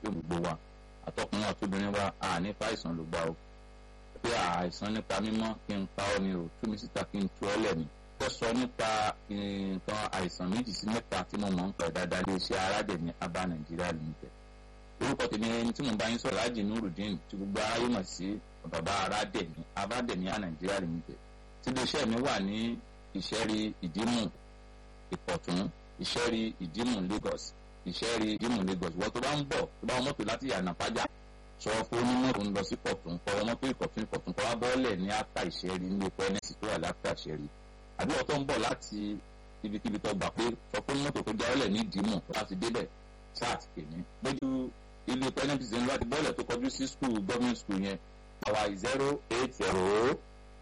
yóò gbogbo wa àtọkùnrin àtobìnrin wa à nípa àìsàn ló gbà ó pé àìsàn nípa mímọ́ kí n pa ọ́ ni o tú mi síta kí n tú ọ́ lẹ̀ ni kó sọ nípa nǹkan àìsàn méjì sí mẹ́ta tí mo mọ̀ ń pẹ̀ dáadáa lè ṣe aládẹ̀mí abá nàìjíríà limited orúkọ tèmi ẹni tí mo bá yín sọ̀rọ̀ lájì nurudeen tí gbogbo aráyé mọ̀ sí bàbá aládẹ̀mí abádẹ̀mí a nàìjíríà limited tí iléeṣẹ́ mi wà ní ìṣẹ́rí ìdímù ìpọ̀tún ìṣẹ́rí ìdímù lagos ìṣẹ́rí ìdímù lagos wọ́n tó bá ń bọ̀ tó bá wọn mọ́tò láti yànnà pájà sọ fún onímọ̀ tó ń lọ sí pọ̀tún kọ́ ọmọ pé ìpọ̀tún ìpọ̀tún kọ́ wá bọ́ọ̀lẹ̀ ní áfà ìṣẹ́rí ní epo ẹnẹ́sì tó wà láfà ìṣẹ́rí àbí ọ̀tọ̀ ń bọ̀ láti ibikíbi tó gbà pé sọ fún mọ́tò tó jáwọ́lẹ̀ ní ìdímù láti débẹ̀ sáà ti pè mí lójú ilé pẹ́nẹ́tì sí láti bọ́ọ̀lẹ̀ tó kọjú sí skul gọ́ọ̀mẹ̀ntì skul yẹn àwa zero eight zero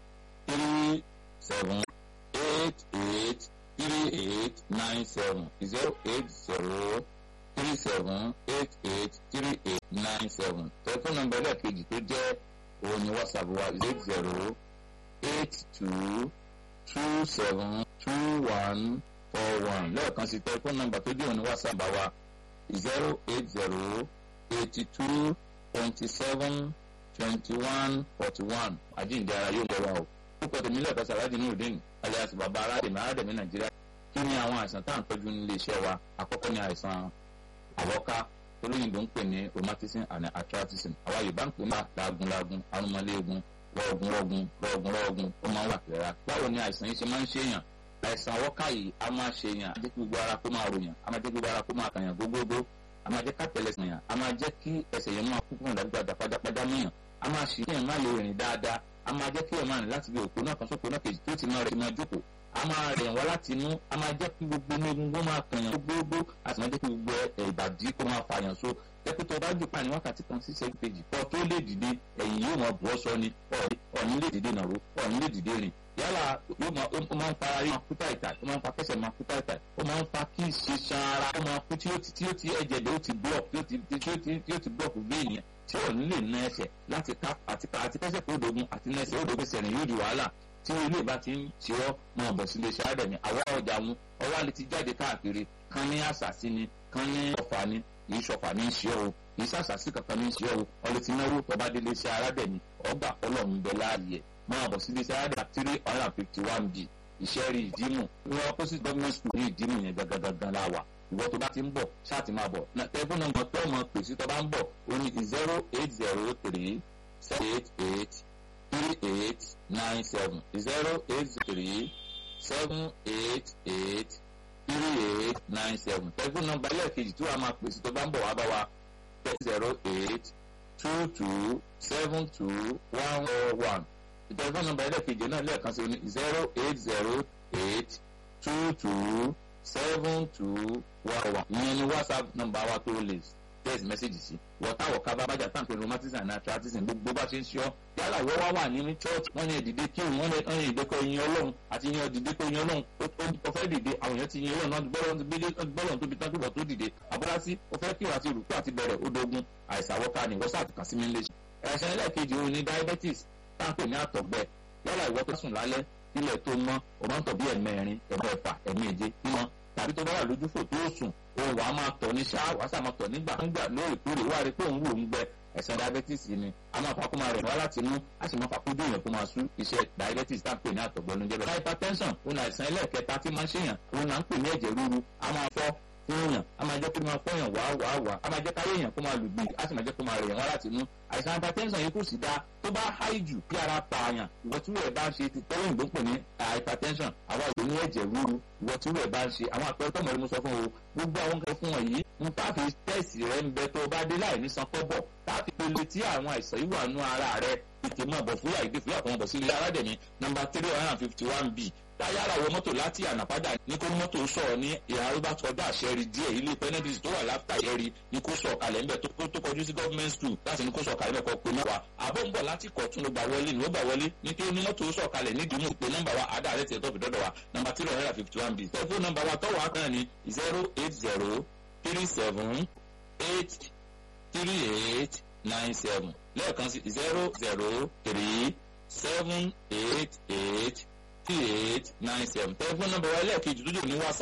three seven eight eight three eight nine seven zero eight zero three seven eight eight three eight nine seven tẹlifóònù nọ́mbà ẹlẹ́ẹ̀kejì tó jẹ́ òun ni whatsapp wa eight zero eight two two seven two one four one lẹ́ẹ̀kan sí tẹlifóònù nọ́mbà tó jẹ́ òun ni whatsapp wa zero eight zero eighty two twenty seven twenty one forty one àjíǹde ara yóò lọ́wọ́ o púpọ̀ tèmi lẹ́ẹ̀kan sàlájì ní òdìn alias bàbá aládèmí aládèmí nàìjíríà kí ni àwọn àìsàn tá à ń tọ́jú nílé iṣẹ́ wa àkọ́kọ́ ni àìsàn àwọ́ká olóyìnbó ń pè ní rheumatism and arthritism àwa yorùbá ń pè ní laagunlaagun arúmọléegun rọ̀ọ̀gùnrọ̀ọ̀gùn rọ̀ọ̀gùnrọ̀ọ̀gùn ó máa ń wà kẹ́ra báwo ni àìsàn yìí ṣe máa ń ṣèyàn àìsàn àwọ́ká yìí a máa ṣèyàn a jẹ́ kí gbogbo ara kó máa ròyàn a máa jẹ́ kí gbogbo ara kó máa kàyàn gógógó a máa jẹ́ ká tẹ̀lé sàn yàn a máa jẹ́ kí ẹsẹ̀ yẹn máa kú fún ìdàgbàdà pajápajá mọ́yàn a máa ṣì kí ẹ̀ máa lè rìn dáadáa a máa jẹ́ kí ẹ̀ máa rìn láti bí òpó náà kan sóko náà kejì tó ti máa rẹ̀ máa jókòó a máa rẹ̀ wá láti inú a máa jẹ́ kí gbogbo inú egungun máa kànyàn gbogbo a sì máa jẹ́ kí gbogbo ìbàdí kó máa fàyàn so jẹ́pẹ́ tó bá jù pa ní wákàtí kan sí sẹ́yìn kejì kọ́ tó lè dìde ẹ̀yìn yóò máa bọ́ sọ ni ọ̀ọ́ni lè dìde nàró ọ̀ọ́ni lè dìde rìn yálà yóò máa ó máa ń fa ara yóò máa kú táìtà ó máa ń fa kẹsẹ̀ máa kú táìtà ó máa ń fa kí ṣiṣan ara ó máa kú tí ó ti tí ó ti ẹ̀jẹ̀ dẹ̀ ó ti block tí ó ti tí ó ti tí ó ti block vein yẹn tí ò ní lè ná ẹsẹ̀ láti ká àti ká àti kẹsẹ̀ kó dogun àti ná ẹsẹ̀ ó dogun ẹsẹ̀ rìn yóò di wàhálà tí ilé ìbá ti ń ṣe ọ́ máa bọ̀ sílé iṣẹ́ àdẹ̀mí àwa ọjà wọn ọwọ́ àlè ti jáde káàkiri kan ní àṣàsí ni kan ní ọ̀fà ni kì í ṣọ̀fà ní í ṣe ọ́ kì í ṣàṣàsí kankan ní í ṣe ọ́ ọlẹ́ ti náwó tọ́ba délé iṣẹ́ aládẹ̀mí ọgbà ọlọ́run bẹ láàyè máa bọ̀ sílé iṣẹ́ aládẹ̀mí three hundred and fifty one b ìṣẹ́rí ìdímù ìwọ opposite government school ní ìdímù yẹn gangan la wà ìwọ tó bá ti ń bọ̀ ṣáà ti máa bọ̀ tẹ́fún nọ́mbà tó mọ̀ pèsè tó bá ń bọ̀ ó ní zero eight zero three seven eight eight three eight nine seven zero eight three seven eight eight three eight nine seven tẹlifóònù nọ́mbà ẹlẹ́ẹ̀kejì tí wàá máa pèsè tó bá ń bọ̀ wá bá wa zero eight two two seven two one four one tẹlifóònù nọ́mbà ẹlẹ́ẹ̀kejì náà lẹ́ẹ̀kan sí ní zero eight zero eight two two seven two one one ìyẹn ni whatsapp nọ́mbà wa tó lè text message sí wọ́tá wọ̀ká bá bájà tán pé rheumatism and arthritis gbogbo bá ṣe ń ṣọ́ yálà wọ́n wá wà nínú church wọ́n ní ìdìde kí wọ́n ní ẹ̀yìn ìdẹ́kọ̀ ẹ̀yìn ọlọ́run àti ìyẹn ìdìde kọ̀ ẹ̀yìn ọlọ́run ó fẹ́ dìde àwọn èèyàn ti yin ọlọ́run náà gbọ́lọ́run tóbi tán túbọ̀ tó dìde àbúrásí ó fẹ́ kí wọ́n àti rùkú àti bẹ̀rẹ̀ ó dogun àìsàn àwọ̀ká ni wọ́n sàtìkàn sí mi lè ṣe. ẹ̀ṣẹ̀ ẹlẹ́ẹ̀kejì òun ni diabetes táǹpẹ̀ ní àtọ̀gbẹ yálà ìwọ tó sùn lálẹ́ ilẹ̀ tó mọ́ o máa ń tọ̀ bí ẹ̀mẹrin ẹ̀mẹ́fà ẹ̀mẹ́je mímọ́ tàbí tó bá wà lójúfò tó sùn òun wàá máa tọ̀ ní ṣáà wàá sàmà tọ̀ nígbà nígbà lóòrèkóòrè wà rí pé òun wò ń gbẹ ẹ̀sán diabetes ni a máa fa kó máa rẹ̀ wá láti inú a sì máa fa kó dùn yẹn kó máa sú iṣẹ́ diabetes tá à ń pè ní àtọ̀gbọ́n ló ń jẹ́ bẹ́ẹ̀. hypertension òun àìsàn ẹlẹ́ẹ̀kẹta tí máa ń ṣèyàn òun là ń pè ní ẹ̀jẹ̀ ríru a máa fọ́ fún yàn a máa jẹ́ kó máa fọ́yàn wá wá wá a máa jẹ́ káyé yàn kó máa lù gbì a sì máa jẹ́ kó máa rẹ̀ yàn wá láti inú àìsàn hypertension yìí kò sì dáa tó bá háì jù kí ara pa àyàn ìwọ tí wọ́n bá ń ṣe ti tọ́wọ́ ìgbó pè ní hypertension àwa ìwé ní ẹ̀jẹ̀ ríru ìwọ tí wọ́n bá ń ṣe àwọn àpẹẹrẹ tọ́mọ̀ ẹni mo sọ fún o gbogbo àwọn nǹkan fún wọn yìí ń tá fi tẹ́sì rẹ ń bẹ tó bá dé láì ní san kọ́bọ̀ tá fi pele tí àwọn àìsàn yìí wà nú ara rẹ tètè máa bọ̀ fúyà ìdí fúyà kan bọ̀ sí ilé aládẹ̀mí nọ́mbà three hundred and fifty one b táyára wọ mọ́tò láti ànàpádà ní kó mọ́tò sọ̀rọ̀ ní ìhà arúgbó kọjá àṣẹrí díẹ̀ ilé pẹ́nẹ́dìsì tó wà láfíà yẹri ní kó sọ̀ kalẹ̀ ńbẹ̀ tó kọjú sí government school láti ní kó sọ̀ kalẹ̀ mẹ́kọ̀ọ́ pé mẹ́wàá àbọ̀ ń bọ̀ láti kọ̀tún ló gbà wọlé ní ó gbà wọlé ní kí ní mọ́tò sọ̀ kalẹ̀ ní ìdùnnú pé nọ́mbà wa àdá rẹ̀ tiẹ̀ tó fi dọ́dọ̀ wa nọ́mbà three hundred and fifty one b tẹlifóònù nọ́mbà wa tọ́wọ́ akàn ní zero eight zero three seven eight three eight nine seven lẹ́ẹ̀kan sí zero zero three seven eight eight three eight nine seven tẹlifóònù nọ́mbà wa lẹ́ẹ̀kejì tó jẹ́ ní whatsapp.